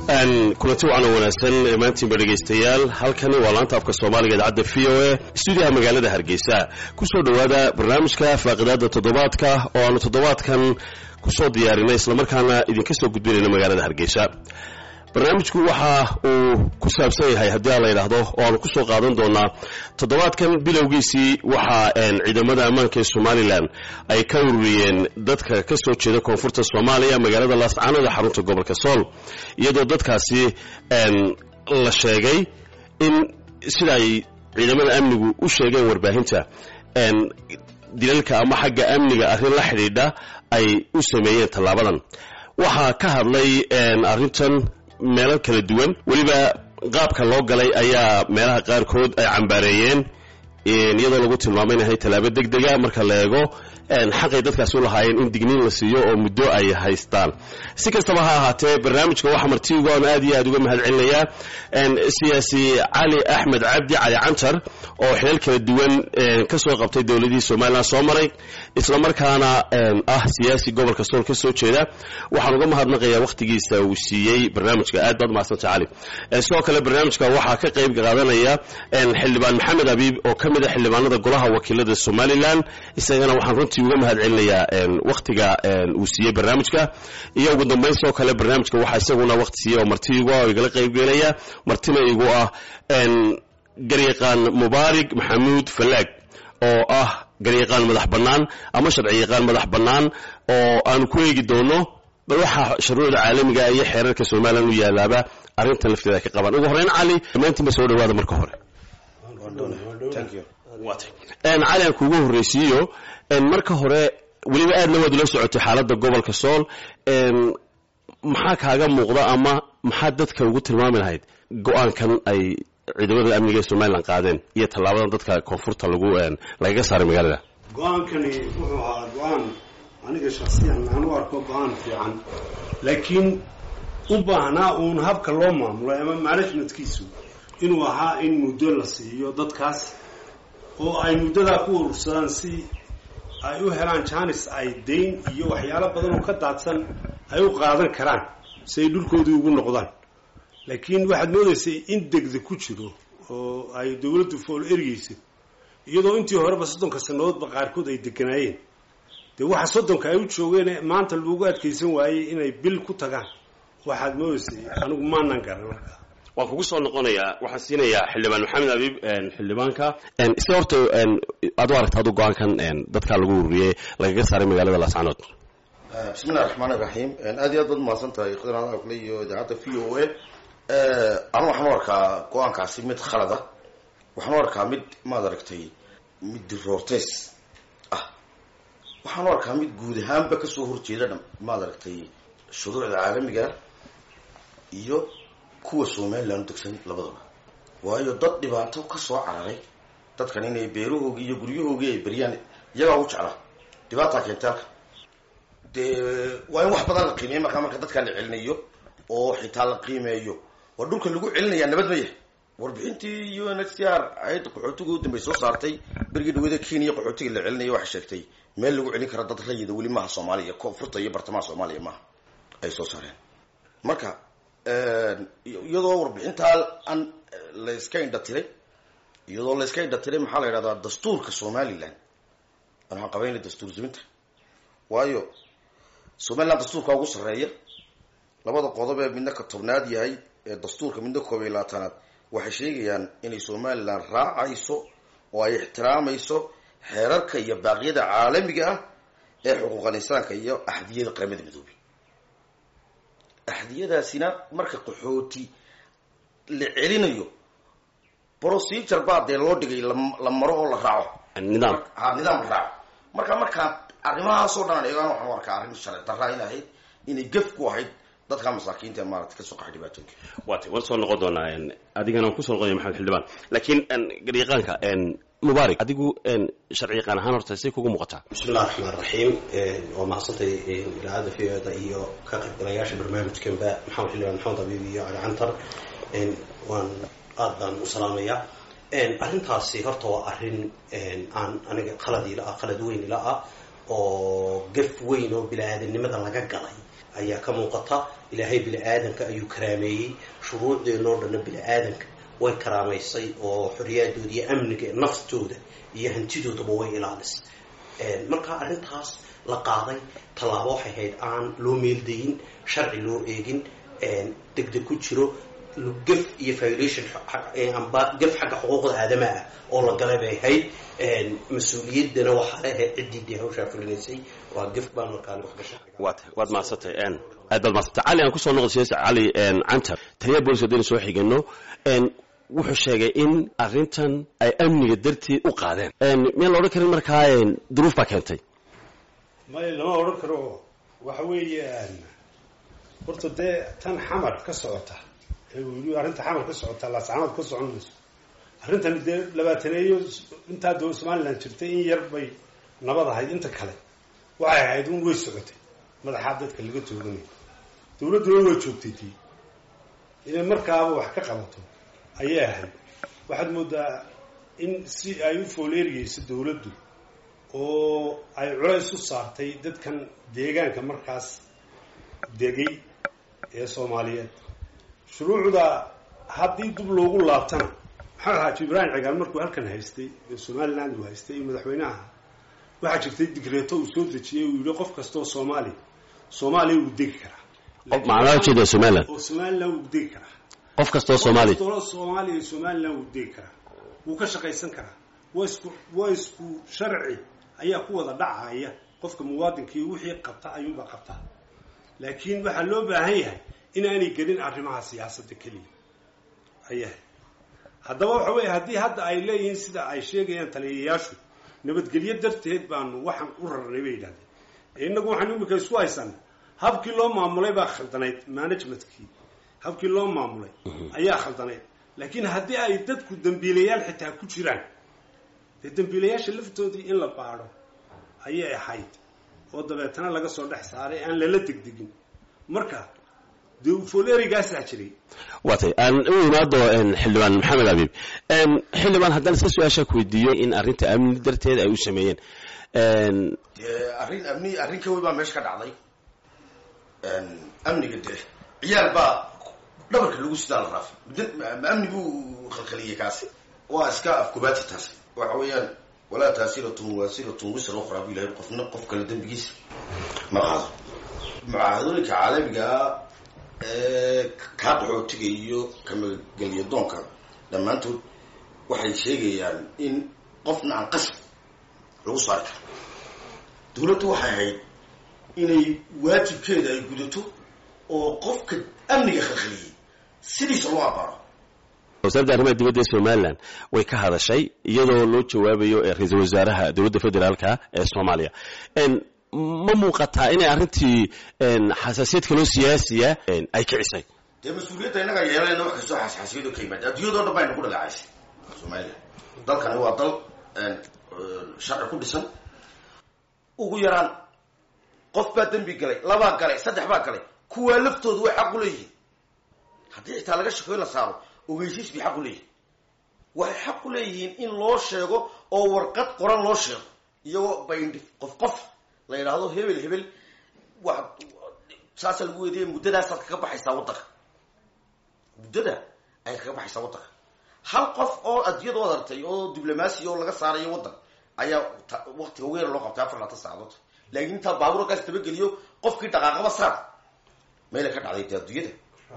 kulanti wacan oo wanaagsan maantiinba dhegaystayaal halkani waa laanta afka soomaaliga idaacadda v o a stuudiyaha magaalada hargeysa kusoo dhowaada barnaamijka faaqidaada toddobaadka oo aanu toddobaadkan kusoo diyaarinay islamarkaana idinka soo gudbinayna magaalada hargeysa barnaamijku waxa uu ku saabsan yahay haddii aan la yidhaahdo oo aanu kusoo qaadan doonaa toddobaadkan bilowgiisii waxaa ciidamada ammaanka ee somalilan ay ka ururiyeen dadka ka soo jeeda koonfurta soomaaliya magaalada laascaanood ee xarunta gobolka sool iyadoo dadkaasi la sheegay in sida ay ciidamada amnigu u sheegeen warbaahinta dilalka ama xagga amniga arrin la xidhiidha ay u sameeyeen tallaabadan waxaa ka hadlay arrintan meelo kala duwan weliba qaabka loo galay ayaa meelaha qaarkood ay cambaareeyeen iyadoo lagu tilmaamay inahay tallaabo deg dega marka la eego xaqay dadkaasi u lahaayeen in digniin la siiyo oo muddo ay haystaan si kastaba ha ahaatee barnaamijka waxaa martiigu aan aad iyo aad uga mahad celinayaa siyaasi cali axmed cabdi cali cantar oo xilal kala duwan ka soo qabtay dowladihii somalilan soo maray islamarkaana ah siyaasi gobolka sool ka soo jeeda waxaan uga mahadnaqayaa wakhtigiisa uu siiyey barnaamijka aad baad umahadsanta cali sidoo kale barnaamijka waxaa ka qayb qaadanaya xildhibaan maxamed abiib oo ka mid a xildhibaanada golaha wakiilada somalilan isagana waxaan runtii uga mahad celinayaa wakhtiga uu siiyey barnaamijka iyo ugu dambayn sidoo kale barnaamijka waxaa isaguna wakhti siiyey oo marti igu ah oo igala qaybgelaya martina igu ah garyaqaan mubaarig maxamuud falaag oo ah garyaqaan madax bannaan ama sharci yaqaan madax bannaan oo aanu ku eegi doono bal waxaa shuruucda caalamiga iyo xeerarka somalilan u yaalaaba arrintan lafteeda ay ka qabaan ugu horreyn cali dhammaantiinba soo dhawaada marka hore cali aan kuugu horreysiiyo marka hore weliba aadna waad ula socotay xaaladda gobolka sool maxaa kaaga muuqda ama maxaa dadka ugu tilmaami lahayd go-aankan ay ciidamada amniga ee somalilan qaadeen iyo tallaabadan dadka koonfurta lagu lagaga saaray magaalada go-aankani wuxuu ahaa go-aan aniga shaksiyan aan u arko go-aan fiican laakiin u baahnaa uun habka loo maamulo ama managementkiisu inuu ahaa in muddo la siiyo dadkaas oo ay muddadaa ku urursadaan si ay u helaan janis ay dayn iyo waxyaalo badan oo ka daadsan ay u qaadan karaan si ay dhulkoodii ugu noqdaan laakiin waxaad moodaysay in degda ku jiro oo ay dawladdu fool ergeyso iyadoo intii horeba soddonka sannadoodba qaarkood ay deganaayeen dee waxa soddonka ay u joogeen maanta loogu adkaysan waayey inay bil ku tagaan waxaad moodaysay anigu maanan garan markaa waan kugu soo noqonayaa waxaan siinayaa xildhibaan maxamed abiib xildhibaanka si horta aad u aragta adu go-aankan dadkaa lagu ururiyey lagaga saaray magaalada laascanood bismillahi raxmaan iraxiim aad iyo aad baad mahadsan tahay khidran akle iyo idaacadda v o a anu waxaan u arkaa go-aankaasi mid khalada waxaan u arkaa mid maad aragtay mid diroorteys ah waxaan u arkaa mid guud ahaanba kasoo horjeeda maad aragtay shuruucda caalamiga iyo kuwa somalilan u degsan labadaba waayo dad dhibaato ka soo cararay dadkan inay beerahoogii iyo guryahoogii ay beriyaan iyagaa u jeclaa dhibaataa keentay halka dee waa in wax badan la qiimeeya markaa marka dadkaa la celinayo oo xitaa la qiimeeyo waa dhulka lagu celinayaa nabad ma yahay warbixintii u n h c r hay-adda qaxootiga u dambey soo saartay berigii dhawada kenya qaxootiga la celinaya waxay sheegtay meel lagu celin kara dad rayida weli maaha soomaaliya koonfurta iyo bartamaha soomaaliya maaha ay soo saareen marka iyadoo warbixintaa aan la iska indha tiray iyadoo la iska indha tiray maxaa la yidhahdaa dastuurka somalilan waxaan qabayna dastuur zuminta waayo somalilan dastuurka ugu sarreeya labada qodob ee midna ka tobnaad yahay ee dastuurka midna koob iyo labaatanaad waxay sheegayaan inay somalilan raacayso oo ay ixtiraamayso xeerarka iyo baaqyada caalamiga ah ee xuquuqal insaanka iyo axdiyada qaramada midoobay axdiyadaasina marka qaxooti la celinayo procedure baa dee loo dhigay la maro oo la raaco nidaam ha nidaam la raaco marka markaa arrimahaasoo dhan eegaan waxaan u arkaa arrin sharci darra in ahayd inay gef ku ahayd dadka masaakiinta maarata kasoo qaxay dhibaatooyinka waata waan soo noqon doonaa adigana waan kusoo noqonaya maxamed xildhibaan laakiin garyaqaanka mubaarak adigu sharci yaqaan ahaan horta say kugu muuqataa bismillahi raxmaan raxiim waa mahadsantay idaacadda v o da iyo ka qaybgalayaasha barnaamijkanba maxamed xildhibaan maxamed abiib iyo cali cantar waan aad baan u salaamayaa arrintaasi horta waa arrin aan aniga qalad ila ah qalad weyn ila ah oo gaf weyn oo bini-aadamnimada laga galay ayaa ka muuqata ilaahay bini-aadanka ayuu karaameeyey shuruucdeenoo dhanna bini-aadanka way karaamaysay oo xoriyaaddooda iyo amniga naftooda iyo hantidoodaba way ilaalisay marka arrintaas la qaaday tallaabo waxay ahayd aan loo meeldayin sharci loo eegin degdeg ku jiro gaf iyo violation amba gaf xagga xuquuqda aadamaha ah oo la galay bay ahayd mas-uuliyaddana waxaa leahayd ciddii dee hawshaa fulinaysay waa gaf baan markaan wax gasha waad waad mahadsantay aad baad mahadsantay cali aan kusoo noqdo siyaasi cali cantar taliya bolis haddaynu soo xigano wuxuu sheegay in arrintan ay amniga darteed u qaadeen miyaan la odhan karin markaa duruuf baa keentay maya lama odhan karo waxa weeyaan horta dee tan xamar ka socota ee uu yidhi arrinta xamar ka socota laascanood ka socon mayso arrintan dee labaataneeyo intaa doo somalilan jirtay in yar bay nabad ahayd inta kale waxay ahayd un way socotay madaxaa dadka laga tooganay dawladduna way joogtay tii inay markaaba wax ka qabato ayay ahayd waxaad moodaa in si ay u fooleeriyeyso dawladdu oo ay culays u saartay dadkan deegaanka markaas degay ee soomaaliyeed shuruucda haddii dib loogu laabtana maxaa xaaji ibraahim cigaal markuu halkan haystay ee somaliland uu haystay iyo madaxweynaha waxaa jirtay digreeto uu soo dejiyey uu yihi qof kastaoo soomaali soomaaliya wuu degi karaa macnaha ujeeda somaliland oo somaliland wuu degi karaa qof kastoo soomaali kastoo soomaaliya iyo somaliland wuu degi karaa wuu ka shaqaysan karaa waa isku waa isku sharci ayaa ku wada dhacaya qofka muwaadinkii wixii qabta ayuunbaa qabta laakiin waxaa loo baahan yahay inaanay gelin arrimaha siyaasadda keliya ayahay haddaba waxa weeye haddii hadda ay leeyihiin sida ay sheegayaan taliyayaashu nabadgelyo darteed baanu waxaan u rarnay bay yidhahdeen ee innagu waxaan imika isku haysan habkii loo maamulay baa khaldanayd managementkii habkii loo maamulay ayaa khaldanayd laakiin haddii ay dadku dambiilayaal xitaa ku jiraan dee dambiilayaasha laftoodii in la baadho ayay ahayd oo dabeetana laga soo dhex saaray aan lala degdegin marka dee ufolerigaasaa jiray waatay aan u imaado xildhibaan maxamed abiib xildhibaan haddaan iska su-aasha ku weydiiyo in arrinta amni darteed ay u sameeyeen dee arrin amni arrin ka wey baa meesha ka dhacday amniga dee ciyaal baa dhabarka lagu sidaa la raafay muddo ma amni buu khalkhaliyey kaasi waa iska afkubaati taasi waxa weeyaan walaa taasiratun waasiratun wisra ukhraa bu ilahay qofna qof kale dembigiisa ma qaado mucaahadooyinka caalamigaa ee kaa qaxootiga iyo kamagelya doonka dhammaantood waxay sheegayaan in qofna aan qasab lagu saari karo dawladdu waxay ahayd inay waajibkeeda ay gudato oo qofka amniga khalkhaliyey sidiisa loo abaaro wasaaradda arrimaha dibadda ee somalilan way ka hadashay iyadoo loo jawaabayo ra-iisul wasaaraha dowladda federaalka ee soomaaliya ma muuqataa inay arrintii xasaasiyad kaloo siyaasiya ay kicisay dee mas-uuliyadda innagaa yeelanayna wax kastoo xasxaasiyado ka yimaada adduunyadoo dhan bayna ku dhaleecaysay somalilan dalkani waa dal sharci ku dhisan ugu yaraan qof baa dembi galay labaa galay saddex baa galay kuwaa laftoodu way xaq u leeyihiin haddii xitaa laga shakoy la saaro ogeysiis bay xaq u leeyihin waxay xaq u leeyihiin in loo sheego oo warqad qoran loo sheego iyagoo bayndhi qof qof la yidhaahdo hebel hebel wa saasa lagu weydiiya muddadaasaad kaga baxaysaa waddanka muddada ayay kaga baxaysaa waddanka hal qof oo adduunyada wad artay oo diblomaasi oo laga saarayo waddan ayaa waktiga ugu yara loo qabtay afar laatan saacadood laakiin intaa baabuurkaas tabageliyo qofkii dhaqaaqaba saar meela ka dhacday dee adduunyada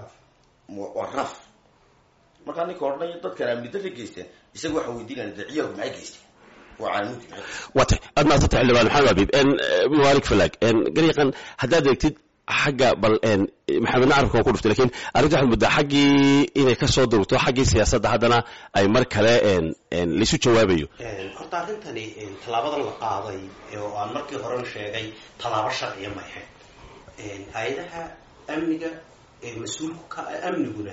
waa raaf markaa ninka odhanaya dadkan amnidada geysteen isaga waxa weydiinaya dee ciyaalku maxay geysteen waa caalamudki maxay geysteen waatay aad mahadsantay xildhibaan maxamed abiib mubaarik falag garyaqan haddaad eegtid xagga bal maxamedna carabka waa ku dhuftay lakin arrinta waxaad muddaa xaggii inay ka soo durugto xaggii siyaasadda haddana ay mar kale laisu jawaabayo horta arrintani tallaabadan la qaaday oo aan markii horena sheegay tallaabo sharciya ma ahayn hay-adaha amniga mas-uulku ka amniguna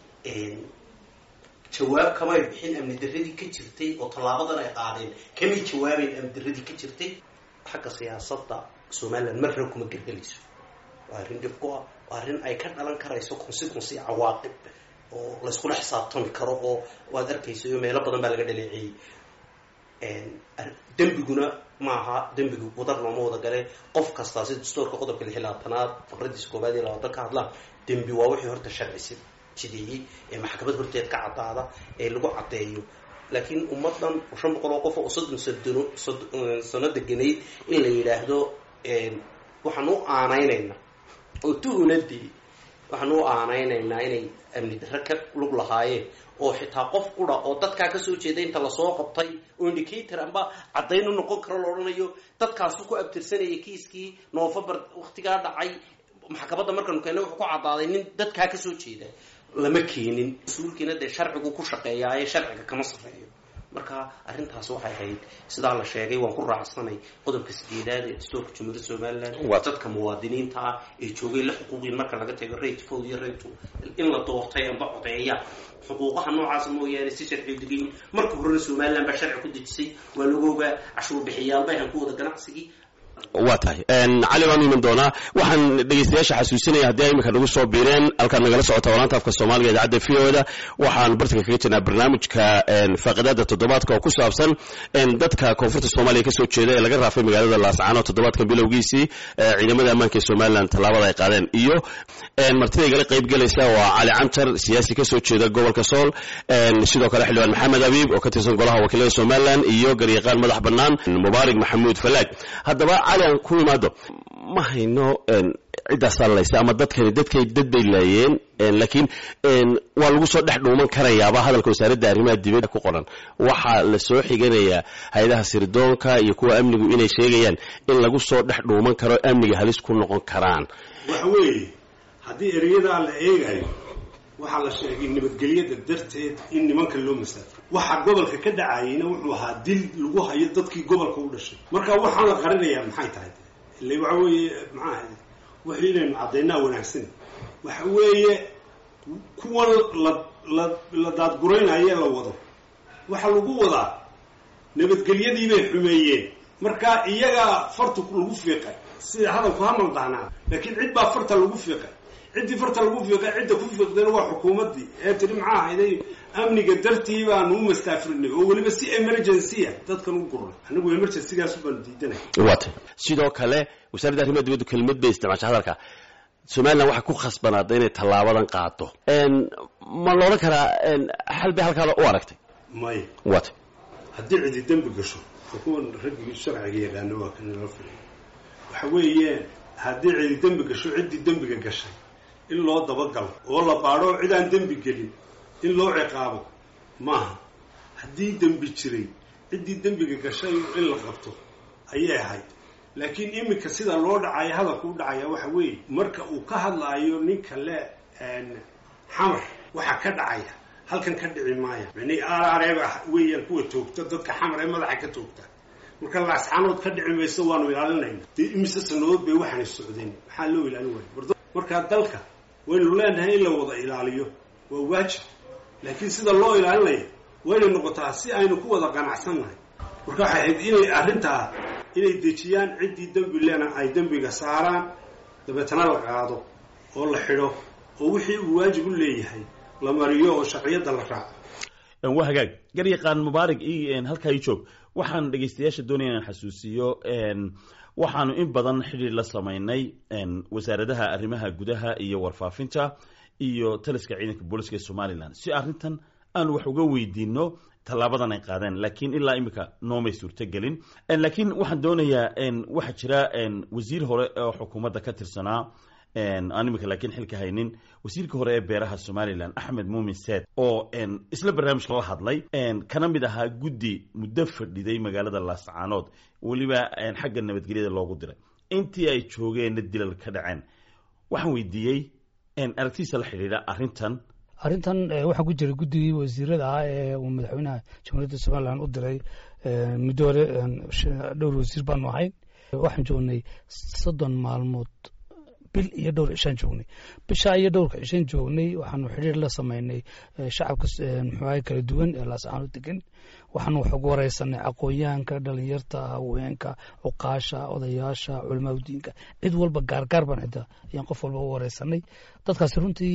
jawaab kamay bixin amni daradii ka jirtay oo tallaabadan ay qaadeen kamay jawaabeyn amni daradii ka jirtay xagga siyaasadda somalilan marna kuma gelgelayso waa arrin dhib ku ah waa arrin ay ka dhalan karayso consequence iyo cawaaqib oo layskula xisaabtami karo oo waad arkayso iyo meelo badan baa laga dhaleeceeyey dembiguna maaha dembiga wadar looma wada gale qof kastaa si dastuurka qodobka lix labaatanaad faqradiisa koobaad iyo labaatan ka hadlaan dembi waa wixii horta sharci jideeyey ee maxkamad horteed ka caddaada ee lagu caddeeyo laakiin ummadan shan boqol oo qof oo soddon sadno sano deganayd in la yidhaahdo waxaan u aanaynaynaa oo tuhunadii waxaan u aanaynaynaa inay amni darre ka lug lahaayeen oo xitaa qof qura oo dadkaa kasoo jeeda inta lasoo qabtay oo indicator amba caddayn u noqon karo la odhanayo dadkaasu ku abtirsanayay kiiskii novembar waktigaa dhacay maxkamadda markaanu keena wuxuu ku caddaaday nin dadkaa kasoo jeeda lama keenin mas-uulkiina dee sharcigu ku shaqeeyaa ee sharciga kama safeeyo marka arrintaas waxay ahayd sidaa la sheegay waan ku raacsanay qodobka sideedaad ee dastuurka jumhuuriyadda somalilan waa dadka muwaadiniinta ah ee joogay la xuquuqiin marka laga tago rate fow iyo rate in la doortay amba codeeya xuquuqaha noocaasa mooyaane si sharciga degayin marka horena somalilan baa sharci ku dejisay waa lagu ogaa cashuur bixiyaalba ahan ku wada ganacsigii waa tahay cali waan iman doonaa waxaan dhegeystayaasha xasuusinaya haddii ay iminka nagu soo biireen halkaad nagala socota walaanta afka soomaaliga idaacadda v o da waxaan bartanka kaga jirnaa barnaamijka faaqidaada toddobaadka oo ku saabsan dadka koonfurta soomaaliya kasoo jeeda ee laga raafay magaalada laascaano toddobaadkan bilowgiisii ciidamada ammaanka ee somalilan tallaabada ay qaadeen iyo martida igala qayb gelaysa waa cali cantar siyaasi kasoo jeeda gobolka sool sidoo kale xildhibaan maxamed abiib oo ka tirsan golaha wakiilada somalilan iyo garyaqaan madax bannaan mubaarig maxamuud falaag haddaba cali aan ku imaado ma hayno ciddaasaa laysa ama dadkani dadkay dad bay laayeen laakiin waa lagu soo dhex dhuuman karayaaba hadalka wasaaradda arrimaha dibadda ku qoran waxaa la soo xiganayaa hay-adaha sirdoonka iyo kuwa amnigu inay sheegayaan in lagu soo dhex dhuuman karo amniga halis ku noqon karaan waxa weeye haddii ereyadaa la eegayo waxaa la sheegay nabadgelyada darteed in nimanka loo masaafo waxa gobolka ka dhacayeyna wuxuu ahaa dil lagu hayo dadkii gobolka u dhashay marka waxaan la qarinayaa maxay tahay ile waxa weeye maxaa wax inaynu caddaynaa wanaagsan waxa weeye kuwan la la la daadguraynaye la wado waxaa lagu wadaa nabadgelyadii bay xumeeyeen marka iyagaa farta lagu fiiqay sida hadalku hamal dahnaa laakiin cid baa farta lagu fiiqay ciddii farta lagu fiiqay cidda ku fiiqdayna waa xukuumaddii ee tiri maxaa ahayday amniga dartii baanu u mastaafirinay oo weliba si emergencya dadkan u gurnay anigu emergencygaasu baanu diidanay waata sidoo kale wasaaradda arrimaha dibaddu kelmad bay isticmaashay hadalka somalilan waxay ku khasbanaada inay tallaabadan qaado ma la odhan karaa xal bay halkaa u aragtay maya waata haddii cidi dembi gasho kuwan raggii sharciga yaqaano waa kan nala filay waxa weeye haddii cidi dembi gasho ciddii dembiga gashay in loo dabagalo oo la baadho cid aan dembi gelin in loo ciqaabo maaha haddii dembi jiray ciddii dembiga gashay in la qabto ayay ahayd laakiin iminka sida loo dhacayo hadalka u dhacaya waxa weeye marka uu ka hadlaayo ninka le xamar waxa ka dhacaya halkan ka dhici maaya mani aarareeba weeyaan kuwa toogta dadka xamar ee madaxa ka toogta marka laascaanood ka dhici mayso waanu ilaalinayna dee imise sanadood bay waxaanay socdeen maxaa loo ilaalin waaya markaa dalka waynu leenahay in la wada ilaaliyo waa waajib laakiin sida loo ilaalinayo waynay noqotaa si aynu ku wada qanacsannahay marka waxay ahayd inay arrintaa inay dejiyaan ciddii dembi lena ay dembiga saaraan dabeetana la qaado oo la xidho oo wixii uu waajib u leeyahay la mariyo oo sharciyadda la raaco waa hagaag garyaqaan mubaarig i halkaa ii joog waxaan dhegaystayaasha doonaya inaan xasuusiyo waxaanu in badan xidhiir la samaynay wasaaradaha arrimaha gudaha iyo warfaafinta iyo taliska ciidanka booliska ee somalilan si arrintan aanu wax uga weydiino tallaabadan ay qaadeen laakiin ilaa imika noomay suurtogelin laakiin waxaan doonayaa waxaa jira wasiir hore oo xukuumadda ka tirsanaa aan imika laakiin xilka haynin wasiirka hore ee beeraha somalilan axmed muumin seed oo isla barnaamijka la hadlay kana mid ahaa guddi muddo fadhiday magaalada laascaanood weliba xagga nabadgelyada loogu diray intii ay joogeenna dilal ka dhaceen waxaan weydiiyey aragtidiisa la xidhiidha arrintan arrintan waxaa ku jira guddigii wasiirada ah ee uu madaxweynaha jamhuuriyadda somalilan u diray muddo hore dhowr wasiir baanu ahayn waxaan joognay soddon maalmood bil iyo dhowr cishaan joognay bishaa iyo dhowrka cishaan joognay waxaanu xidhiir la sameynay shacabka muxuaha kala duwan ee laascaano degan waxaanu wax ugu wareysanay aqoonyahanka dhalinyarta haweenka cuqaasha odayaasha culamaadudiinka cid walba gaargaar baan xitaa ayaan qof walba u wareysanay dadkaasi runtii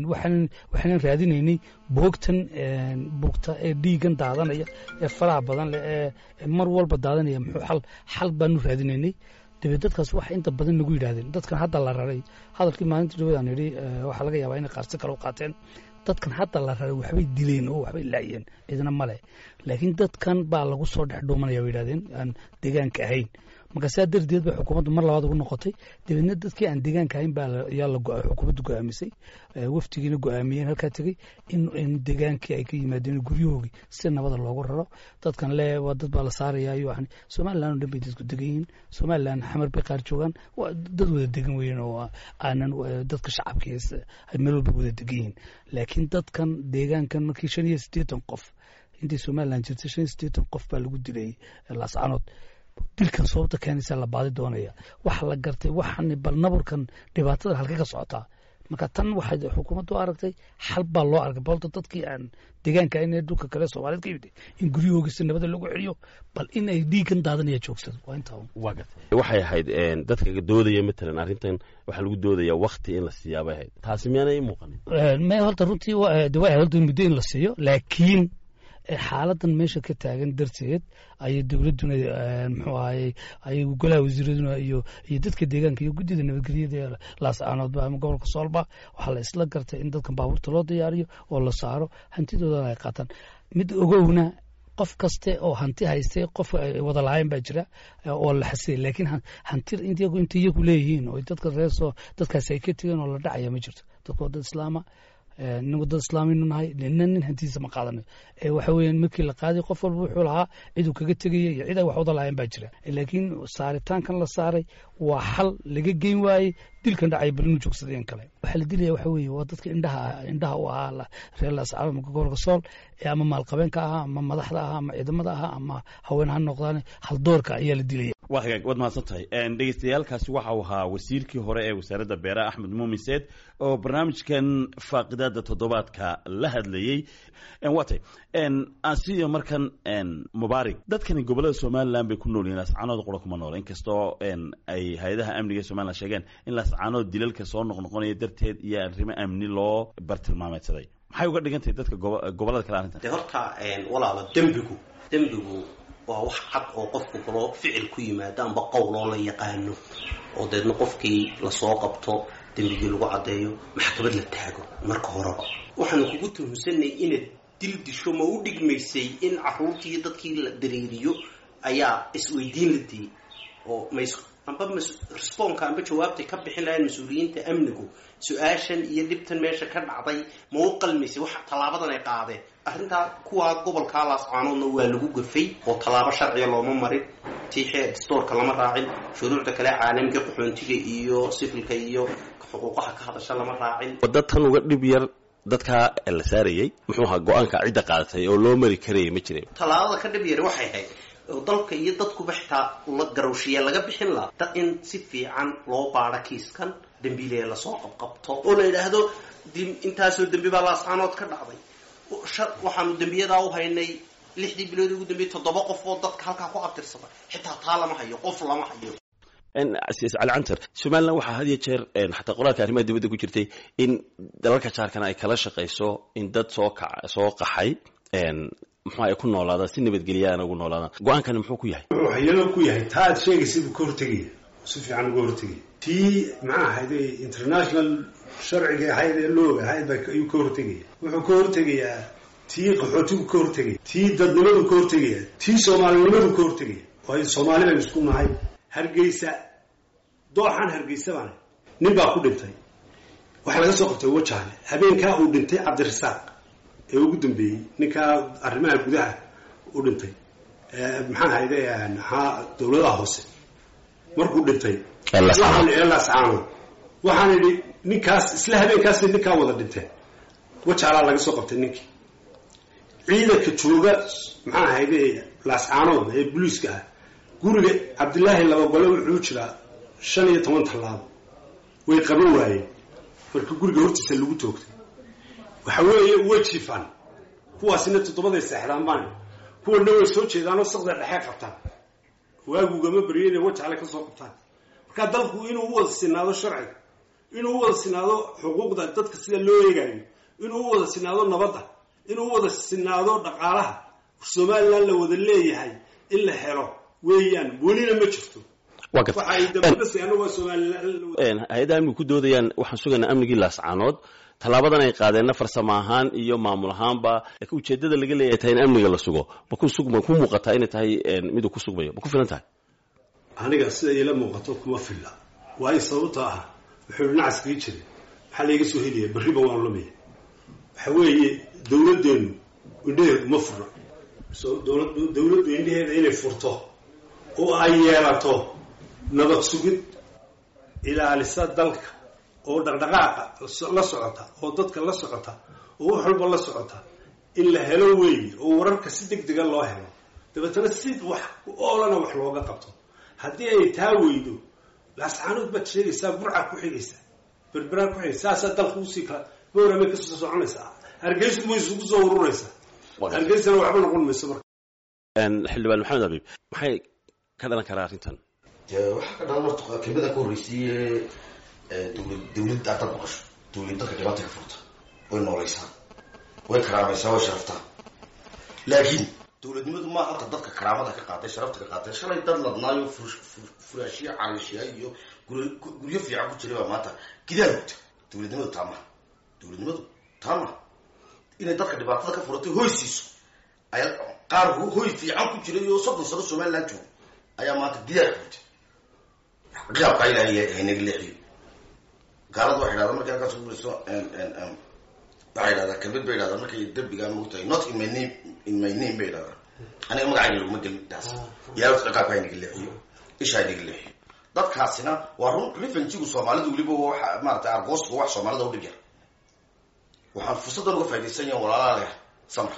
waxaanan raadinaynay boogtan buugta ee dhiigan daadanaya ee faraha badan leh ee mar walba daadanaya muxuu xal xal baanu raadinaynay dabeed dadkaas waxay inta badan nagu yidhahdeen dadkan hadda la raray hadalkii maalinta dhawaad aan idhi waxaa laga yaabaa inay qaarsi kale u qaateen dadkan hadda la raray waxbay dileen oo waxbay laayeen cidna male laakiin dadkan baa lagu soo dhex dhuumanaya bay yidhahdeen aan deegaanka ahayn marka saa darteed bay xukuumaddu mar labaad ugu noqotay dabeedna dadkii aan deegaanka ahayn baa yaa la xukuumaddu go-aamisay waftigiina go-aamiyeen halkaa tegey in deegaankii ay ka yimaadeen guryahoogii si nabada loogu raro dadkan le waa dad baa la saaraya iyo waxan somaliland oo dhan bay dadku degan yihiin somaliland xamar bay qaar joogaan waa dad wada degan weeyeen oo aanan dadka shacabkiis ay meel walba wada degan yihiin laakiin dadkan deegaankan markii shan iyo siddeetan qof intii somaliland jirtay shan iyo siddeetan qof baa lagu dilay laascanood dilkan sababta keenaysa la baadi doonaya waxa la gartay waxan bal naburkan dhibaatada halka ka socotaa marka tan waxay xukuumaddu aragtay xal baa loo arkay balta dadkii aan deegaanka in dhulka kale soomaaliyed ka yimid in guryahooga si nabada lagu celiyo bal in ay dhiigan daadanaya joogsado waa intaa waa gartay waxay ahayd dadka doodaya matalan arrintan waxaa lagu doodaya wakti in la siiyaa bay ahayd taasi miyaanay ii muuqanin me horta runtii waa ahayd horta muddo in la siiyo laakiin xaaladan meesha ka taagan darteed ayay dowladduna muxuu ahayey ayay golaha wasiiraduna iyo iyo dadka deegaanka iyo guddida nabadgelyada ee laascaanoodba ama gobolka soolba waxaa la isla gartay in dadkan baabuurta loo diyaariyo oo la saaro hantidoodana ay qaataan mid ogowna qof kaste oo hanti haystay qof wada lahayn baa jira oo la xasiyay laakiin hanti intiyagu inta iyagu leeyihiin oo dadka reesoo dadkaasi ay ka tegeen oo la dhacaya ma jirto dadku waa dad islaama inagu dad islaaminu nahay nina nin hantiisa ma qaadanayo waxa weeyaan markii la qaaday qof walba wuxuu lahaa ciduu kaga tegaya iyo cid ay wax wada lahayn baa jira laakiin saaritaankan la saaray waa xal laga geyn waayey dilkan dhacay bal inuu joogsadeen kale waxaa la dilaya waxa weeye waa dadka indhaha indhaha u ahaa reer laascaano ama gobolka sool ee ama maalqabeenka ahaa ama madaxda ahaa ama ciidamada ahaa ama haween ha noqdaan haldoorka ayaa la dilaya waa hagaag waad mahadsan tahay dhegeystayaalkaasi waxa uu ahaa wasiirkii hore ee wasaaradda beeraha axmed muumin seed oo barnaamijkan faaqidaada toddobaadka la hadlayey waa tay asiyo markan mubaarig dadkani gobolada somalilan bay ku nool yihin laascaanood qura kuma nool inkastoo ay hay-adaha amniga somalilan sheegeen in laascaanood dilalka soo noqnoqonaya darteed iyo arrimo amni loo bartilmaameedsaday maxay uga dhigan tahay dadka gobolada kale arrintan de horta walaalo dembigu dembigu waa wax cad oo qofku kaloo ficil ku yimaado amba qowloo la yaqaano oo deedna qofkii lasoo qabto dembigii lagu caddeeyo maxkamad la taago marka horeba waxaanu kugu tuhunsanay inaad dil disho ma u dhigmaysay in caruurtii dadkii la dareeriyo ayaa isweydiin la diyey oo mas amba responka amba jawaabtay ka bixin lahayn mas-uuliyiinta amnigu su-aashan iyo dhibtan meesha ka dhacday ma u qalmaysay wax tallaabadan ay qaadeen arrintaa kuwaa gobolkaa laascaanoodna waa lagu gafay oo tallaabo sharciga looma marin tiixee stoorka lama raacin shuruucda kale caalamiga qaxoontiga iyo sifilka iyo xuquuqaha ka hadasha lama raacin wadda tan uga dhib yar dadkaa la saarayey muxuu ahaa go-aanka cidda qaadatay oo loo mari karayay ma jirin tallaabada ka dhib yari waxay ahayd oo dalka iyo dadkuba xitaa la garowshiya laga bixin laha dad in si fiican loo baadho kiiskan dembiilee lasoo qabqabto oo la yidhaahdo intaasoo dembi baa laascaanood ka dhacday waxaanu dembiyadaa u haynay lixdii bilood ugu dambeyey toddoba qof oo dadka halkaa ku abtirsada xitaa taa lama hayo qof lama hayo cali cantar somalilan waxaa had iyo jeer xataa qoraalka arrimaha dibadda ku jirtay in dalalka jaarkana ay kala shaqayso in dad soo ka soo qaxay muxuu ay ku noolaadaan si nabadgelyaana ugu noolaadaan go-aankani muxuu ku yahay wuxuu waxyeelo ku yahay taa aad sheegaysa buu ka hortegaya si fiican uga hortegaya tii maxaa ahayd international sharciga ahayd ee looga ahayd baa ayuu ka hortegaya wuxuu ka hortegayaa tii qaxootigu ka hortegaya tii dadnimadu ka hortegaya tii soomaalinimadu ka hortegaya waayo soomaali baynu isku nahay hargeysa dooxaan hargeysa baana nin baa ku dhintay waxaa laga soo qabtay wajaale habeenkaa uu dhintay cabdirasaaq ee ugu dambeeyey ninkaa arrimaha gudaha u dhintay maxaa hayde maxaa dawladaha hoose markuu dhintay waxaan eelaascaano waxaan idhi ninkaas isla habeenkaas ninkaa wada dhinteen wajaalaa laga soo qabtay ninkii ciidanka jooga maxaa hayde laascaanood ee booliiska ah guriga cabdilaahi labagole wuxuu jiraa shan iyo toban tallaabo way qaban waayeen marka guriga hortiisa lagu toogtay waxa weeye way jiifaan kuwaasina toddobaday seexdaan baan kuwana way soo jeedaanoo saqda dhexe qabtaan waagugama baryo inay wajale ka soo qabtaan marka dalku inuu u wada sinaado sharciga inuu u wada sinaado xuquuqda dadka sida loo eegayo inuu u wada sinaado nabadda inuu u wada sinaado dhaqaalaha somalilan la wada leeyahay in la helo weeyaan welina ma jirto waa garta waxa ay dabadasi anagu waa somalilan hay-adda amnigu ku doodayaan waxaan sugaynaa amnigii laascaanood tallaabadan ay qaadeenna farsamo ahaan iyo maamul ahaanba laakiin ujeeddada laga leeyahay tahay in amniga la sugo ma ku sug ma ku muuqataa inay tahay miduu ku sugmayo ma ku filan tahay aniga sida iila muuqato kuma filla waayo sababta ah wuxuu nacaskii jiray maxaa layga soo helaya berriba waan lumaya waxa weeye dawladdeenu indhaheedu ma furna so dowlad dawladdu indhaheeda inay furto oo ay yeelato nabad sugid ilaalisa dalka oo dhaqdhaqaaqa la socota oo dadka la socota oo wax walba la socota in la helo weeye oo wararka si deg dega loo helo dabeetana si wax oolana wax looga qabto haddii ay taa weydo laascaanood baad sheegaysaa burca ku xigaysaa berberaa ku xigaysa saasaa dalka usii kala bowramay kasoo soconaysaa hargeysu ma isugu soo ururaysaa hargeysana waxba noqon mayso marka xildhibaan maxamed abiib maxay ka dhalan karaa arrintan dee waxaa ka dhalan horta kelmada ka horreysiiye dowlad dawladda dad maqasho dawlad dadka dhibaata ka furta way noolaysaa way karaamaysaa way sharaftaa laakiin dawladnimadu maa halka dadka karaamada ka qaaday sharafta ka qaaday shalay dad ladnaayo furaashiya cariishiya iyo guryo fiican ku jiray baa maanta gidaal gubta dawladnimadu taa maha dawladnimadu taa maha inay dadka dhibaatada ka furatay hoy siiso ayaa qaar hoy fiican ku jiray oo soddon sano somaliland joogo ayaa maanta gidaal gubta qiyaabkaa ilaahay haynaga leexiyo gaalada waxay dhahdaa markay halkaas kubuliso waxay dhahdaa kamid bay dhahdaa markay derbigaa mogtahay not in my name in my name bay dhahdaa aniga magacayga laguma gelin taas ilahay wata ciqaabka haynaga leexiyo isha haynaga leexiyo dadkaasina waa run refanjigu soomaalida weliba waxa maarata argoosku wax soomaalida u dhib yar waxaan fursaddan uga faa'idaysan yahan walaalaa leh samra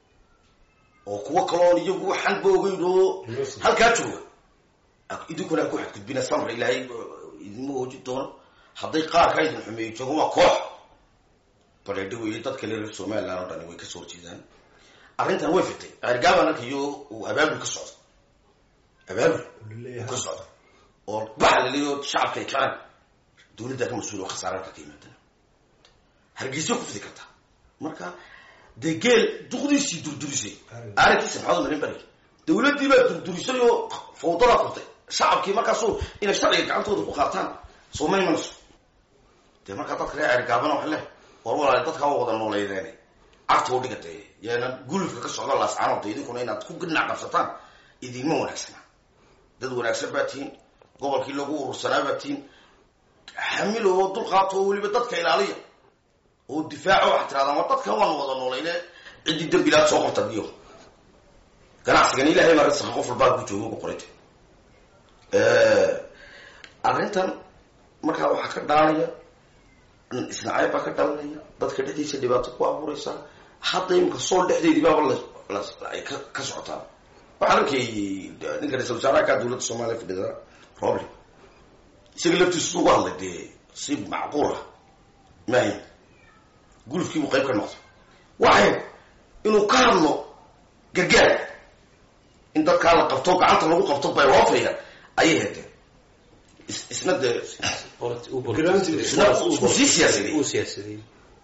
oo kuwo kaloon iyagu waxanba ogeyn oo halkaa jooga idinkuna ku xadgudbina samra ilaahay idinma hoojin doono hadday qaarkaa idin xumeeyo joogo waa koox bareedho weeye dadka reer somaliland oo dhani way kasoo horjeedaan arrintan way fitay ergaabaan arkayo uu abaabul ka socdo abaabul uu ka socdo oo baxa laleeyo shacabka ay kaceen dawladdaa ka mas-uul oo khasaararka ka yimaadana hargeysa ku fidi kartaa marka dee geel duqdiisii durdurisay aarankiisa maxaad marin bari dawladdii baa durdurisay oo fawdadaa furtay shacabkii markaasu inay sharciga gacantooda ku qaataan soo ma imanayso dee markaa dadka reer cergaabana waxa leh war walaale dadkaa waa wada nooleydeen cagta u dhiga dee yaana gulufka ka socda laascaanood dee idinkuna inaad ku ginac qabsataan idinma wanaagsana dad wanaagsan baa tihiin gobolkii lagu urursanaa baa tihiin xamil oo dulqaato oo weliba dadka ilaaliya oo difaaco waxaa tirahdaan war dadkan waanu wada noolayne ciddii dembilaad soo qorta biyo ganacsigan ilahay baa risqa qof walbaa ku joogo ku qorayta arrintan markaa waxaa ka dhalanaya isnacayb baa ka dhalanaya dadka dhexdiisa dhibaato ku abuuraysa hadda imika sool dhexdeedii baaba ay ka socotaa waxaan arkayy ninka ra-isul wasaaraha ka dowladda soomaaliya fadhida roble isaga laftiisu ugu hadlay dee si macquul ah maahin gulufkiibuu qayb ka noqday waxay inuu ka hadlo gargaar in dadkaa la qabto gacanta lagu qabto bay loofaya ayay heedeen isna dee isku sii siyaasadey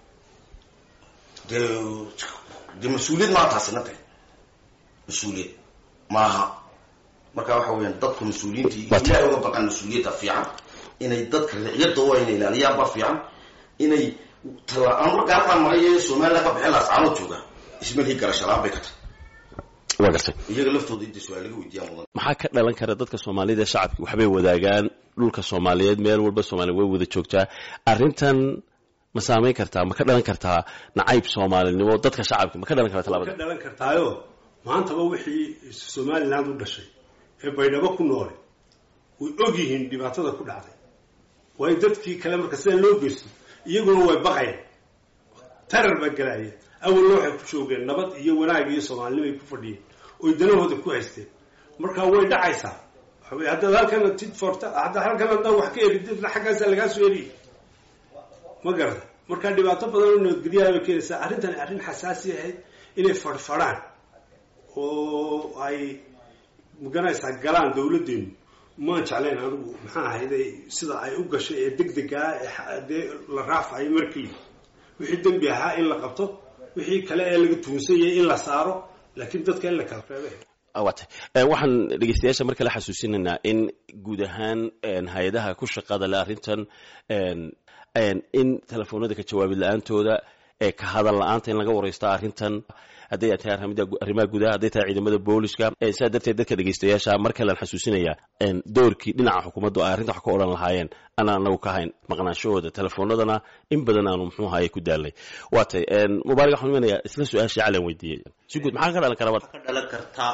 dee dee mas-uuliyad maa taasina de mas-uuliyad maaha marka waxa weyaan dadku mas-uuliyiintii ilahay uga baqaan mas-uuliyadda fiican inay dadka riciyadda waa inay ilaaliyaan ba fiican inay tala-aan markaa maray ee somaliland ka bixin laascaanood jooga ismalhii garashalaan bay ka tahay waa gartay iyaga laftooda inta su-aal laga weydiiyaa mudan maxaa ka dhalan kara dadka soomaalida shacabki waxbay wadaagaan dhulka soomaaliyeed meel walba soomaaliya way wada joogtaa arrintan ma saamayn kartaa ma ka dhalan kartaa nacayb soomaalinimo dadka shacabki ma ka dhalan kartaa ka talabada dhalan kartaayo maantaba wixii somaliland u dhashay ee baydhabo ku noole way og yihiin dhibaatada ku dhacday waayo dadkii kale marka sida loo geysto iyaguna way baqayaan tarar baa galaaya awalna waxay ku joogeen nabad iyo wanaag iyo soomaalinimo ay ku fadhiyeen oy danahooda ku haysteen marka way dhacaysaa waxa wey haddaad halkana tid forta haddaad halkan haddaa wax ka erididna xaggaasaa lagaa soo eriyay ma garata marka dhibaato badan oo nabadgelyaha bay keenaysaa arrintani arrin xasaasi ahayd inay fadhfadhaan oo ay maganaysaa galaan dawladdeenu maan jeclayn anigu maxaa ahayday sida ay u gashay ee deg degaa ee dee la raafayo markii wixii dembi ahaa in la qabto wixii kale ee laga tuunsan yahay in la saaro laakiin dadka in la kala reebay waatay waxaan dhegeystayaasha mar kale xasuusinaynaa in guud ahaan hay-adaha ku shaqada le arrintan in telefoonada ka jawaabid la-aantooda ee ka hadal la-aanta in laga wareysta arrintan hadday tahay arrimaha gudaha hadday tahay ciidamada booliska sidaa darteed dadka dhegeystayaasha mar kalean xasuusinaya doorkii dhinaca xukuumaddu ay arrinta wax ka odhan lahaayeen anaan anagu ka hayn maqnaanshahooda telefoonadana in badan aanu muxuu ahaye ku daalnay waatay mubaarig waxaan imanaya isla su-aashii calan weydiiyey si guud maxaa ka dhalan kara ka dhalan karta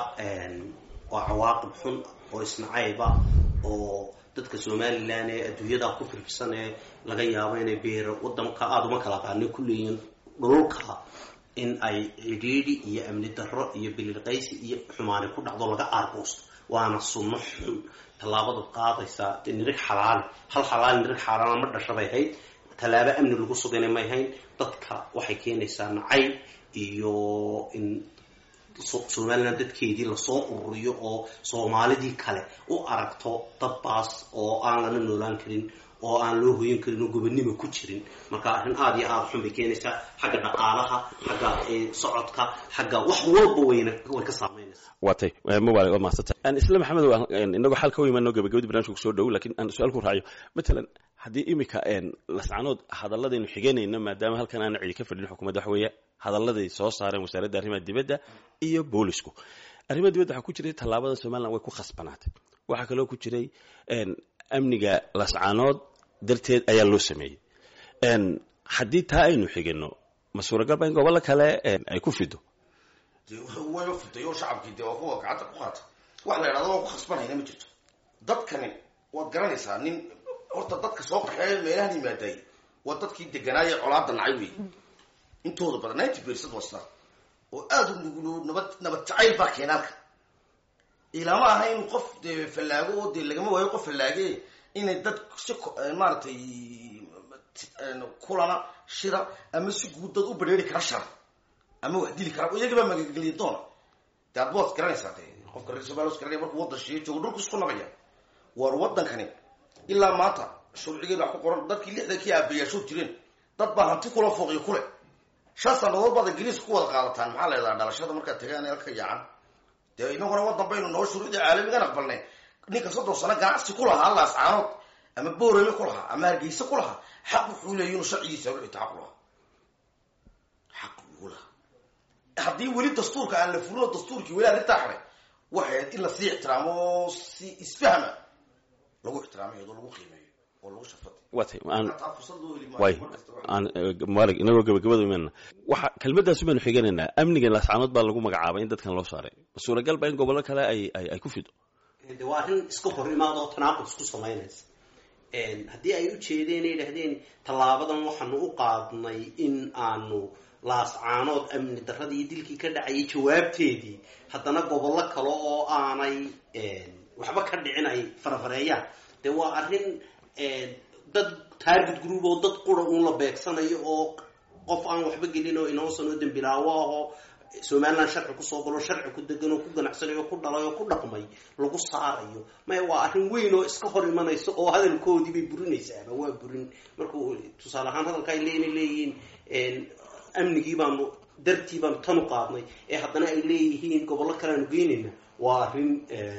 waa cawaaqib xun oo isnacayba oo dadka somalilan ee adduunyada ku firfirsan ee laga yaabo inay beero wadanka aada uma kala qaanay ku leeyihiin dhululka in ay cidhiidhi iyo amni darro iyo bililqaysi iyo xumaani ku dhacdo laga aargoosto waana sunno xun tallaabada qaadaysaa de nirig xalaali hal xalaali nirig xaalaala ma dhasha bay hayd tallaabo amni lagu sugayna may hayn dadka waxay keenaysaa nacayb iyo in somalilan dadkeedii lasoo ururiyo oo soomaalidii kale u aragto dad baas oo aan lana noolaan karin oo aan loo hoyan karin oo gobonimo ku jirin marka arrin aada iyo aada xun bay keenaysaa xagga dhaqaalaha xagga socodka xagga wax walba wayna way ka saameynaysaa waatay mubaarig waa mahadsanta isla maxamed inagoo xal ka imaano gabagabadii barnamijka kusoo dhow lakin aan su-aal ku raaciyo matalan haddii imika lascanood hadaladaynu xiganayno maadaama halkan aana cidi ka fadhin xukuumadda waxa weeye hadalladay soo saareen wasaaradda arrimaha dibadda iyo boolisku arrimaha dibadda waxaa ku jiray tallaabada somalilan way ku khasbanaatay waxaa kaloo ku jiray amniga lascanood darteed ayaa loo sameeyey haddii taa aynu xigano ma suuragalba in gobollo kale ay ku fido wayba fiday oo shacabkii dee waa kuwa gacanta ku qaata wax la yidhahdo waa ku khasbanayna ma jirto dadkani waad garanaysaa nin horta dadka soo qaxeeya meelahan yimaadaay waa dadkii deganaaye colaada nacay wey intooda badan ninety percent waa sidaa oo aada u nugul nabad nabad jacayl baa keenaalka ilama aha in qof dee fallaago oo dee lagama waayo qof fallaage inay dad si maaragtay kulana shira ama si guud dad u badheeri kara shara ama wax dili kara iyagabaa magageliya doona de ad waad garanaysaa de qofka reer somalia was garanaya markuu waddan shiiyo joogo dhulku isku nabaya war waddankani ilaa maanta sharcigeeda wax ku qoran dadkii lixdankii aabayaashood jireen dad baa hanti kula fooqiyo kule shan sanadood baad ingiriiska ku wada qaadataan maxaa la yidhaha dhalashada markaad tagaan ee halka yaacan dee inaguna waddan baynu noo shuruucda caalamigan aqbalnay ninka soddon sano ganacsi ku lahaa laascaanood ama boorame ku lahaa ama hargeysa ku lahaa xaq wuxuu leeya inuu sharcigiisa ruxita xaq u lahaa xaq uu lahaa haddii weli dastuurka aan la fulino dastuurkii weli arrintaa xaray waxay ahayd in lasii ixtiraamo oo si isfahma lagu ixtiraamo iyadoo lagu qiimeeyo oo lagu shafad waatay aan taa fursad loo heli way maayo markasta waa- aan maalig inagoo gabagabada imaanna waxa kelmaddaas baynu xiganaynaa amnigan laascaanood baa lagu magacaabay in dadkan loo saaray ma suuragal ba in gobollo kale ay ay ay ku fido de waa arrin iska hor imaada oo tanaaqud isku samaynaysa haddii ay u jeedeen ay yidhahdeen tallaabadan waxaanu u qaadnay in aanu laascaanood amni darradii iyo dilkii ka dhacayay jawaabteedii haddana gobollo kale oo aanay waxba ka dhicin ay farafareeyaan de waa arrin dad target group oo dad qura uun la beegsanayo oo qof aan waxba gelin oo inoosan oo dembilaawo ahoo somaliland sharci kusoo galo sharci ku degan oo ku ganacsanayo oo ku dhalay oo ku dhaqmay lagu saarayo maya waa arrin weyn oo iska hor imanaysa oo hadalkoodii bay burinaysaaba waa burin markuu tusaale ahaan hadalka ay leeyihin leeyihiin amnigii baanu dartii baanu tan u qaadnay ee haddana ay leeyihiin gobollo kale aanu geynayna waa arrin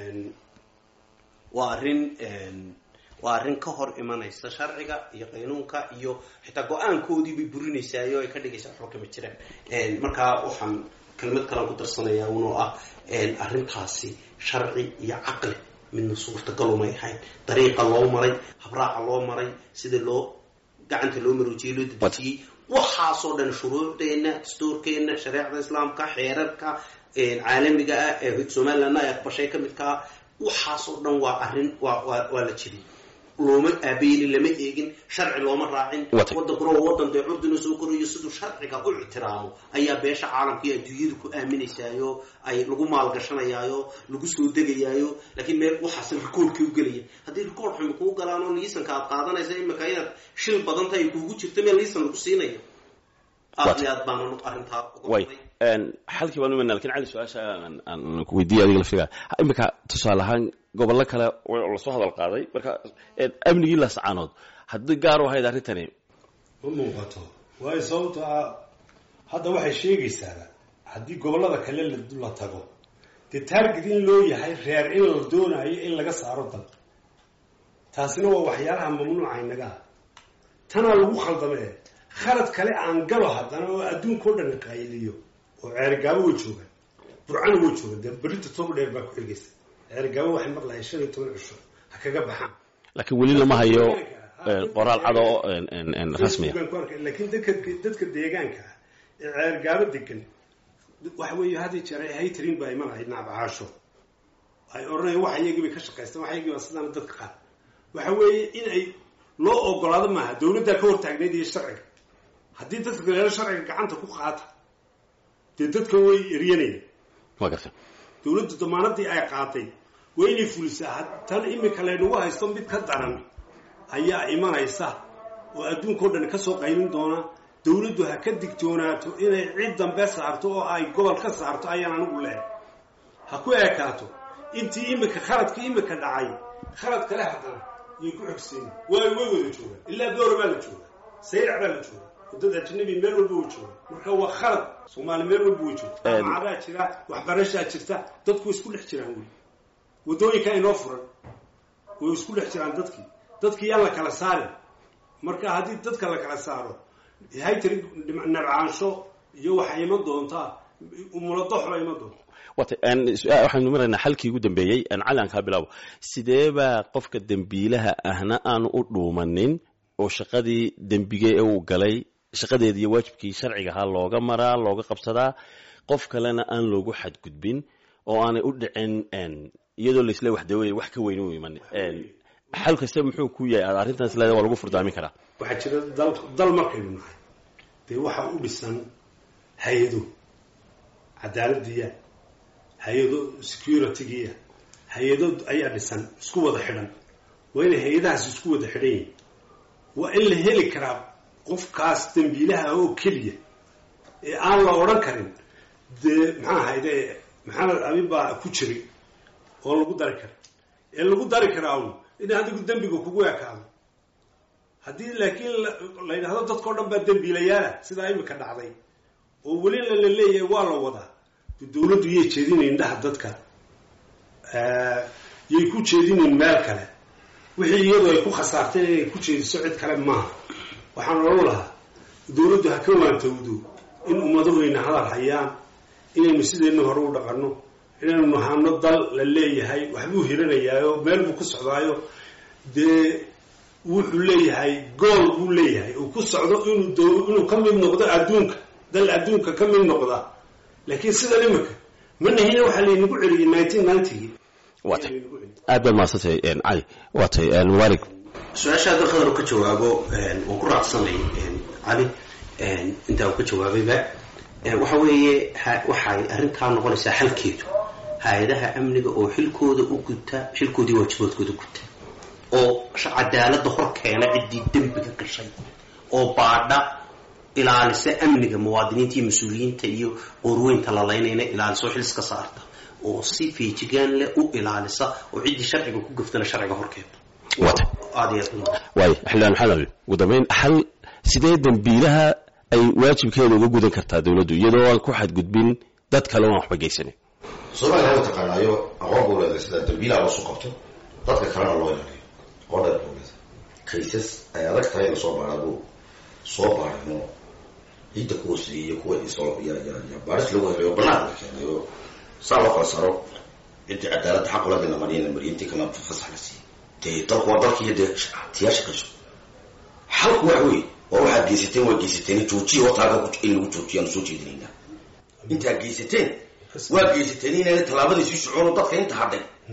waa arrin waa arrin ka hor imanaysa sharciga iyo qaynuunka iyo xitaa go-aankoodii bay burinaysaay oo ay ka dhigaysaa waxba kama jiraan markaa waxaan kelmad kalan ku darsanayaa unoo ah arrintaasi sharci iyo caqli midna suurtagalumay ahayn dariiqa loo maray habraaca loo maray sida loo gacanta loo maroojiyey loo dedejiyey waxaasoo dhan shuruucdeenna dastuurkeenna shareecda islaamka xeerarka caalamiga ah ee somalilandna ay aqbashay ka midkaa waxaasoo dhan waa arrin waa waa waa la jebiyey looma aabeelin lama eegin sharci looma raacin Watay. wadankuna waa wadan dee curdina soo korayo siduu sharciga u ictiraamo ayaa beesha caalamka iyo adduunyadu ku aaminaysaayo ay lagu maalgashanayaayo lagu soo degayaayo laakiin meel waxaas rikoorkii u gelaya haddii rikoor xumi kuu galaan oo liisanka aad qaadanaysa imika inaad shil badan tahay kuugu jirto meel liisan lagu siinayo aad Watay. iyo aad baana arrintaa uga way baday. een, xalkii baan imanaa lakin cali su-aasha aan- aan ku weydiiya adiga laftiga imika tusaale ahaan gobollo kale oo lasoo hadal qaaday marka een, amnigii lascaanood haddii gaar u ahayd arrintani ma muuqato waayo sababto ah hadda waxay sheegaysaa haddii gobollada kale la la tago dee taarget in loo yahay reer in la doonayo in laga saaro dal taasina waa waxyaalaha mamnuuca inaga ah tanaa lagu khaldamee khalad kale aan galo haddana oo adduunkao dhan qayliyo oo ceerigaabo way joogaan burcana way joogaan dee berita toba dheer baa ku xigaysa ceerigaabo waxay maqlahay shan iyo toban cisho ha kaga baxaan laakiin weli lama hayo een, qoraal cad oo een, een, een, rasmiya Facebookan ku arkay. laakiin dadka dadka deegaanka ah ee ceergaabo degan waxa weeye hadii jeer ay haytarin baa imanaya nacbacaasho ay odhanayaan wax iyagii bay ka shaqaystaan wax iyagii baa sidaan dadka qaar waxa weeye in ay loo ogolaado maaha dawladdaa ka hortaagnayd iyo sharciga haddii dadka kaleelo sharciga gacanta ku qaata dee dadka way eryanayaan waa garta dawladdu damaanadii ay qaatay waa inay fulisaa had- tan imika laynagu haysto mid ka daran ayaa imanaysa oo adduunkao dhan ka soo qaybin doona dawladdu ha ka digtoonaato inay cid dambe saarto oo ay gobol ka saarto ayaan anigu leehay ha ku ekaato intii imika khaladkii imika dhacay khalad kale haddana yay ku xogsiin way way wada joogaan ilaa doora baa la joogaa sayrac baa la joogaa wadada ajnabi meel walba way joogaan marka waa khalad soomaali meel walba way joogta Een- jaamacadaa jira waxbarashaa jirta dadku way isku dhex jiraan weli waddooyinka inoo furan way isku dhex jiraan dadkii dadkii yaan la kala saarin marka haddii dadka la kala saaro haytari nabcaansho iyo waxay iman doontaa umuladoxla iman doonta wata een, su-aal- waxaynu maraynaa xalkii ugu dambeeyey een, cali aan kaa bilaabo sidee baa qofka dembiilaha ahna aanu u dhuumanin oo shaqadii dembige ee uu galay shaqadeeda iyo waajibkii sharciga ahaa looga maraa looga qabsadaa qof kalena aan loogu xadgudbin oo aanay u dhicin een, iyadoo laisle waxdawey wax ka weyn u iman een, xal kasta muxuu ku yahay aad arrintaas leeda waa lagu furdaamin karaa waxaa jira dal dal markaynu nahay dee waxaa u dhisan hay-ado cadaaladiya hay-ado securitygiya hay-ado ayaa dhisan isku wada xidhan waa inay hay-adahaas isku wada xidhan yihin waa in la heli karaa qofkaas dembiilaha oo keliya ee aan la odhan karin dee maxaa ahayde maxamed abin baa ku jiray oo lagu dari kara ee lagu dari karaa un in adigu dembiga kugu ekaado haddii laakiin la- la yidhahdo dadkao dhan baa dembiilayaala sidaa imika dhacday oo welina la leeyahay waa la wadaa de dawladdu yay jeedinayn indhaha dadka yay ku jeedinayn meel kale wixii iyadu ay ku khasaartay inay ku jeediso cid kale maaha waxaan odhan lahaa dawladdu ha ka waantowdo in ummadahuyna hadal hayaan inaynu sideenna hore u dhaqanno inaynu nahano dal la leeyahay waxbuu hiranayaayo meel buu ku socdaayo dee wuxuu leeyahay gool buu leeyahay uu ku socdo inuu dow inuu ka mid noqdo adduunka dal adduunka ka mid noqda laakiin sidan imika ma nahina waxaa laynagu celiyey nineteen ninetygii waatay aad baad mahadsantay een, cali waatay een, mubaarig su-aasha hadda khadar ka jawaabo waan ku raacsanay cali intaa uu ka jawaabayba waxa weeye ha- waxay arrintaa noqonaysaa xalkeedu hay-adaha amniga oo xilkooda u guta xilkoodii waajibaadkooda guta oo sh- cadaalada hor keena ciddii dembiga gashay oo baadha ilaalisa amniga muwaadiniinta iyo mas-uuliyiinta iyo qorweynta la laynayna ilaaliso xiliska saarta oo si feejigaan leh u ilaalisa oo ciddii sharciga ku gaftana sharciga hor keenta waatay aad iyo aad u waay xildhibaan maxamed abi ugu dambeyn xal sidee dembiilaha ay waajibkeeda uga gudan kartaa dawladdu iyadoo aan ku xadgudbin dad kale oo aan waxba geysanin soomaaliya waa taqaanaayo aqoon buu leedahay sida dambiilaha loo soo qabto dadka kalena loo ilaaliyo aqoon dheer buu leedahay kaysas ay adag tahay in lasoo baara buu soo baarino ciidda ku hooseeyey iyo kuwa isoo ya ya ya baaris lagu helayo banaanka la keenayo saa loo kala saro ciddii cadaaladda xaq ula dina mariyana mariyintii kalena fasax la siiyey dee dalku waa dalkiiyo dee tiyaasha kasho xalku wax wey waa waxaad geysateen waa geysateen joojiya wataaga in lagu joojiyaan soo jeedinaynaa intaad geysateen waa geysateen inayna tallaabadii sii socono dadka inta hadhay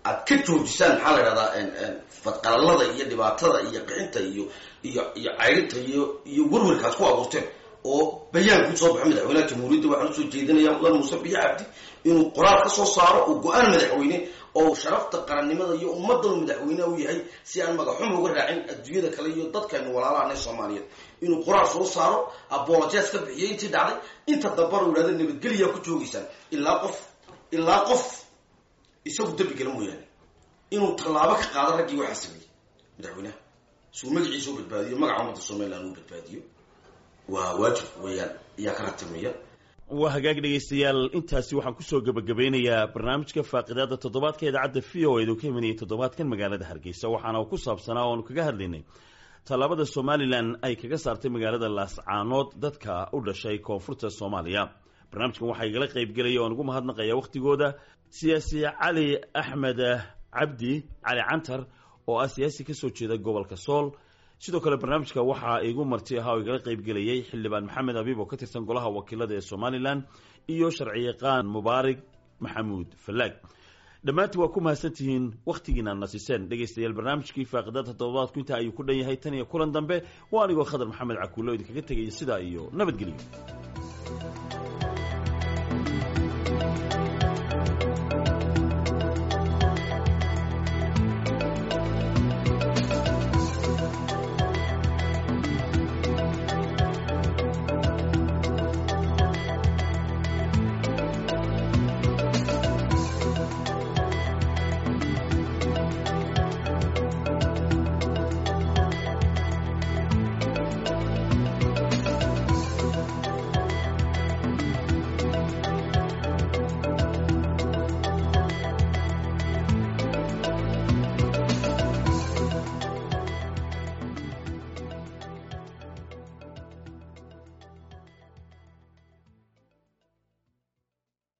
aad ka joojisaan maxaa la idhahdaa fadqalalada iyo dhibaatada iyo qixinta iyo iyo iyo cayrinta iyo iyo werwerkaas ku abuurteen oo bayaan ku soo baxo madaxweynaha jamhuuriyadda waxaan usoo jeedinaya mudan muuse biyo cabdi inuu qoraal ka soo saaro oo go-aan madaxweyne oo sharafta qarannimada iyo ummaddan madaxweyneha u yahay si aan magaxuma uga raacin adduunyada kale iyo dadkaynu walaalahanay soomaaliyeed inuu qoraal soo saaro apologes ka bixiyay intii dhacday inta dambana u yidhahda nabadgelyaa ku joogaysaan ilaa qof ilaa qof isagu dembi gala mooyaane inuu tallaabo ka qaado raggii waxaa sameeyey madaxweynaha suu magaciisa u badbaadiyo magaca ummadda somaliland uu badbaadiyo waa waajib weeyaan ayaa ka ratimaya waa hagaag dhegaystayaal intaasi waxaan kusoo gebagabeynayaa barnaamijka faaqidaada toddobaadka idaacadda v o edu ka imanayay toddobaadkan magaalada hargeysa waxaana uu ku saabsanaa oanu kaga hadlaynay tallaabada somalilan ay kaga saartay magaalada laascaanood dadka u dhashay koonfurta soomaaliya barnaamijkan waxaa igala qaybgelaya oan ugu mahadnaqaya wakhtigooda siyaasi cali axmed cabdi cali cantar oo ah siyaasi kasoo jeeda gobolka sool sidoo kale barnaamijka waxaa igu marti ahaa oo igala qaybgelayay xildhibaan maxamed abiib oo ka tirsan golaha wakiilada ee somalilan iyo sharciyaqaan mubaarig maxamuud fallaag dhammaantii waa ku mahadsantihiin wakhtigiina nasiseen dhegaystayaal barnaamijkii faaqidada toddobaadku intaa ayuu ku dhan yahay tan iyo kulan dambe waa anigoo khadar maxamed cakuulo idinkaga tegaya sidaa iyo nabadgelyo